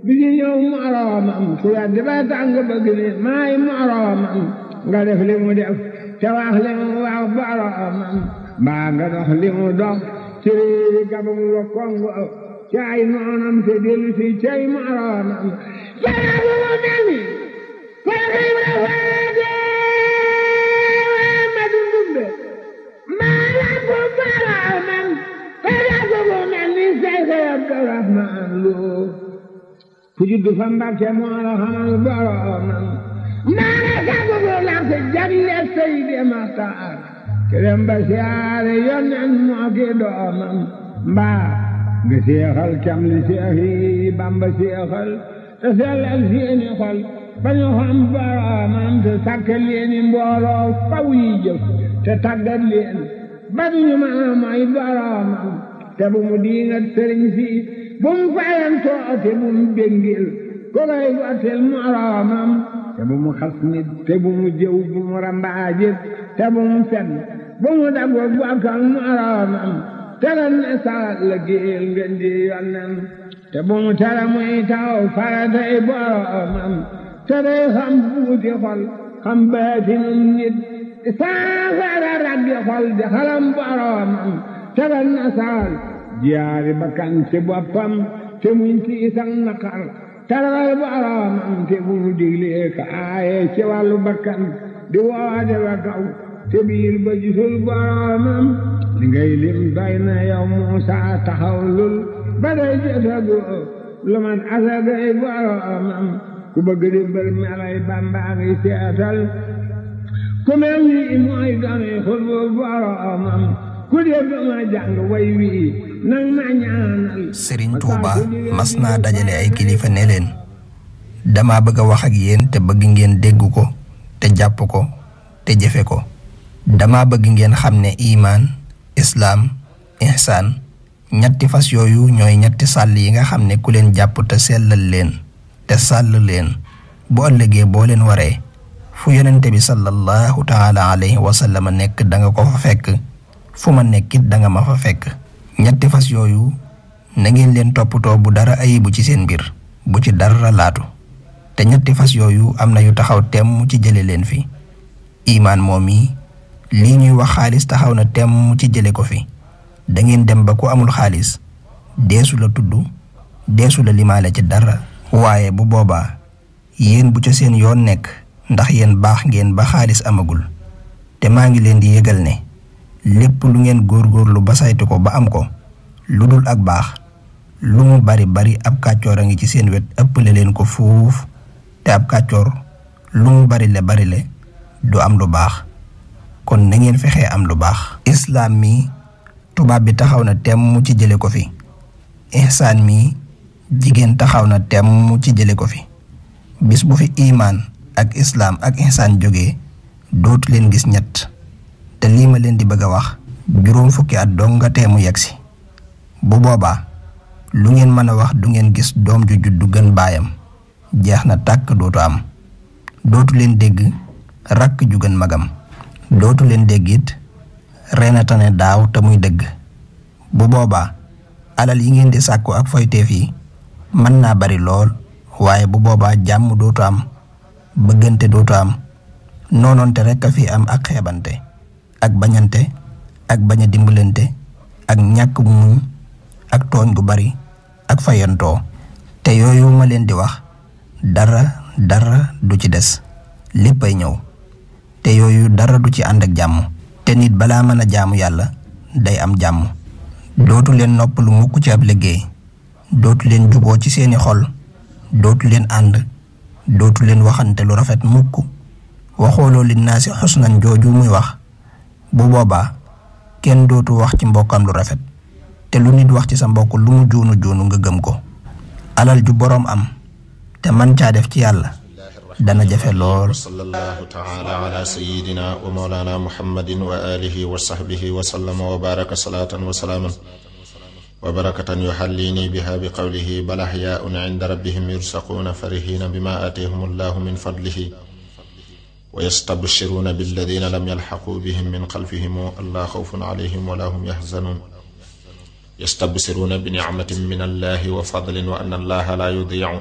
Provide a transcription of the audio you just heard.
bi ci ñëw moroomam ku weddi ba tàng bëgg ni maay moroomam nga def li mu def te wax li mu wax boroomam mbaa nga dox li mu dox ci réewi gabam wa kongo ci ay noonam te dellu si cay moroomam fara bu mu mel ni fara ibra faade ma dundumbe maa la ko boroomam fara bu mu mel ni Seydi Abdurahmaan Lo ku juddu fa Mbàkke moo la xamal boroomam maa la sagu bu lax jagle Seydi Maxtaar kerem ba siyaare yonen moo ki doomam mbaa nga seexal cam li seex yi Bamba seexal te sellal seeni xol ba ñu xam boroomam te sàkkal leeni mbooloo faw yi jëf te tàggat leen ba duñu mën a mooy boroomam te bu mu diingat sëriñ si bu mu fayantoo te bu mu béngil ko koy gottil moroomam te bu mu xas nit te bu mu jëw bu mu rambaajit te bu mu fen bu mu daggo bokkal moroomam te lan ne saat la géel ngeen di yonnen te bu mu tere muy taw faratay boroomam te day xam buuti xol xam baatinum nit saafara raggi xol di xalam boroomam te lan ne saat jiyaari bakkan ci boppam te muñ ci isang naqar taral boroomam te bu mu diglee ka aaye ci wàllu bakkan di woode wa kaw te biir ba gisul boroomam li ngay lim doy na yow Muusa taxaw lul ba day jotagu lu man asagay boroomam ku bëgg di mbër melay Bàmba ngi seetal ku mel ni mooy dooni xutbu boroomam ku dee ma jàng way wii nang ma ñaanal Sëriñ Tuuba mas naa dajale ay kilifa ne leen dama bëgg a wax ak yéen te bëgg ngeen dégg ko te jàpp ko te jëfe ko dama bëgg ngeen xam ne imaan islaam ihsaan ñetti fas yooyu ñooy ñetti sàll yi nga xam ne ku leen jàpp te sellal leen te sàll leen bu ëllëgee boo leen waree fu yonente bi sallallahu taala alayhi wa sallam nekk da nga ko fa fekk fu ma nekkit da nga ma fa fekk ñetti fas yooyu na ngeen leen toppatoo bu dara ayibu ci seen mbir bu ci dara laatu te ñetti fas yooyu am na yu taxaw temm ci jële leen fi imaan moom yi lii ñuy wax xaalis taxaw na temm ci jële ko fi da ngeen dem ba ku amul xaalis deesu la tudd deesu la limaale ci dara waaye bu boobaa yéen bu ca seen yoon nekk ndax yéen baax ngeen ba xaalis amagul te maa ngi leen di yëgal ne lépp lu ngeen góorgóorlu ba saytu ko ba am ko lu dul ak baax lu mu bari bari ab kàccoor a ngi ci seen wet ëppale leen ko fuuf te ab kàccoor lu mu bari le bari le du am lu baax kon na ngeen fexee am lu baax islaam mi tubaab bi taxaw na temm ci jële ko fi ihsaan mi jigéen taxaw na temm ci jële ko fi bis bu fi imaan ak islaam ak ihsaan jógee dootu leen gis ñett te lii ma leen di bëgg a wax juróom fukki at dong nga teemu yegsi bu boobaa lu ngeen mën a wax du ngeen gis doom ju juddu gën baayam jeex na tàkk dootu am dootu leen dégg rakk ju gën magam dootu leen dégg it reenatane daaw te muy dëgg bu boobaa alal yi ngeen di sàkku ak foyteef yi mën naa bari lool waaye bu boobaa jàmm dootu am bëggante dootu am noonoonte rekk a fi am ak xeebante ak bañante ak bañ a dimbalante ak ñàkk muñ ak tooñ gu bari ak fayantoo te yooyu ma leen di wax dara dara du ci des léppay ñëw te yooyu dara du ci ànd ak jàmm te nit balaa mën a jaamu yàlla day am jàmm dootu leen noppalu mukk ci ab liggéey dootu leen juboo ci seeni xol dootu leen ànd dootu leen waxante lu rafet mukk waxooloo li naa si xusnan jooju muy wax bu boobaa kenn dootu wax ci mbokkam lu rafet te lu nit wax ci sa mbokk lu mu joonu joonu nga gëm ko alal ju boroom am te man caa def ci yàlla dana jafe lool sallallahu taala ala sayidina wa mawlana muhammadin wa alihi wa sahbihi wa sallama wa baraka salatan wa salaaman wa barakatan yuxallini biha bi qawlihi bal axyaun inda rabbihim yursaquuna farihina bima aatihum allahu min fadlihi wa yastabshiruuna billadina lam yalxaquu bihim min xalfihim allaa xawfun alayhim wala hum yaxzanuun yastabsiruuna bi nicmatin min allahi wa fadlin wa anna allaha laa yudiicu